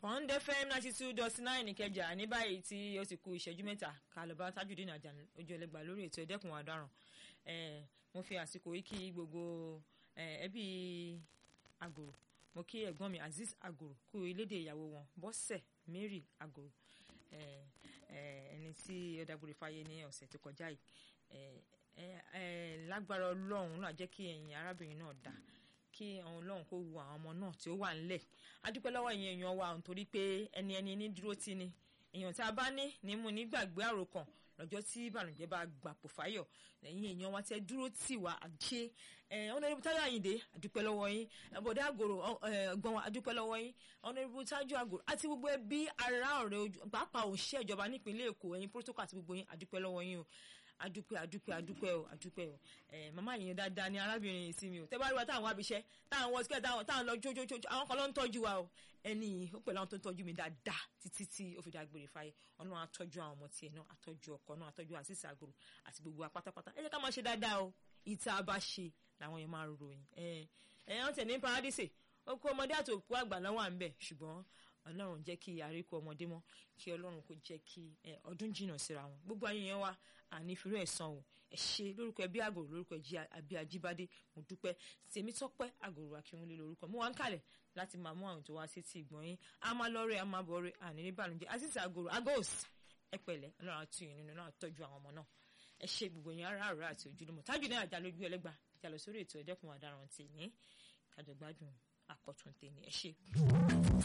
Pond FM ninety two dot nine Ìkẹjà ní báyìí tí ó ti kù ìṣẹ́jú mẹ́ta kálọ̀bá Tajudeen Ajani ojú ẹlẹ́gbàá lórí ètò ẹ̀dẹ́kun ọ̀daràn mo fi àsìkò yìí kí gbogbo ẹbí Àgòrò mo kí ẹ̀gbọ́n mi Azeez Àgòrò kú ilédè ìyàwó wọn Bọ́sẹ̀ Mary Àgòrò ẹni tí ó dágbére fáyé ní ọ̀sẹ̀ tó kọjá yìí lágbára Ọlọ́run náà jẹ́ kí ẹ̀yin arábìnrin náà dá kí àwọn Ọlọ́run kó wo àwọn ọmọ náà tí ó wà ńlẹ̀ adúpẹ́ lọ́wọ́ ìyẹn èèyàn wa nítorí pé ẹni ẹni ní dúró tì ní èèyàn tí a bá ní ní mú nígbàgbé àròkàn lọ́jọ́ tí ìbànújẹ́ bá gbàpò fáyọ̀ ẹ̀yin èèyàn wa tẹ́ dúró tì wá àjẹ́ ọ̀nàdìbò táyọ̀ àyìndé àdúpẹ́ lọ́wọ́ yín bọ̀dé àgòrò ọgbọ́n wa àdúpẹ́ lọ́wọ́ yín ọ̀nàdìbò tájú àgòrò àti gbogbo ẹbí ará ọ̀rẹ́ ojú pàápàá òṣìṣẹ́ ìjọba nípínlẹ̀ èkó ẹ̀yin protocol àti gbogbo yín àdúpẹ́ lọ́wọ́ yín o adúpẹ́ adúpẹ́ adúpẹ́ o adúpẹ́ o ẹ màmá yìí dáadáa ni arábìnrin yìí sí mi o tẹ́ bá rí wa táwọn abiṣẹ́ táwọn wọ síkẹ́ táwọn táwọn lọ jójójó àwọn kan ló ń tọ́jú wa o ẹni yìí ó pẹ̀lú àwọn tó ń tọ́jú mi dáadáa títí tí ó fi dágbére fáyé ọlọ́run àtọ́jú àwọn ọmọ tiẹ̀ náà àtọ́jú ọkọ náà àtọ́jú àṣìṣe àgòrò àti gbogbo wa pátápátá ẹ jẹ́ ká máa ṣe dáadáa o ìta bá ṣe làwọn yẹn máa ròyìn ẹ ẹ wọ́n tẹ̀ ní paradíṣe ó kó ọmọdé àtòkú àgbà náà wà ń bẹ̀ ṣùgbọ́n ọlọ́run jẹ́ kí àríkù ọmọdé mọ́ kí ọlọ́run kó jẹ́ kí ọdún jìnnà síra wọn gbogbo ayé yẹn wá ànífirú ẹ̀sán o ẹ ṣe lórúkọ ẹbí àgòrò lórúkọ ẹjí àbí ajíbádé mo dúpẹ́ tèmi tọ́pẹ́ àgòrò akínwúlé lórúkọ mo wá ń kalẹ̀ láti máa mú àwọn tó wá sí ti ìgbọ̀n yín a máa lọ́ọ́rẹ́ a máa bọ̀ọ́rẹ́ àní ní bàlùjẹ́ àtìsí àgòrò agos ẹ pẹ̀lẹ́ ọlọ́run àti ìyìn nínú náà tọ́jú àwọn ọmọ náà ẹ ṣe gbogbo yẹn ará àrà àti ojúlùmọ̀ Tajudeen Ajani lójú ẹlẹ́gbà ìjàlọ sórí ètò ẹ̀dẹ́kun ọ̀daràn tèmi kájọ gbádùn àkọ́tún tèmi ẹ ṣe.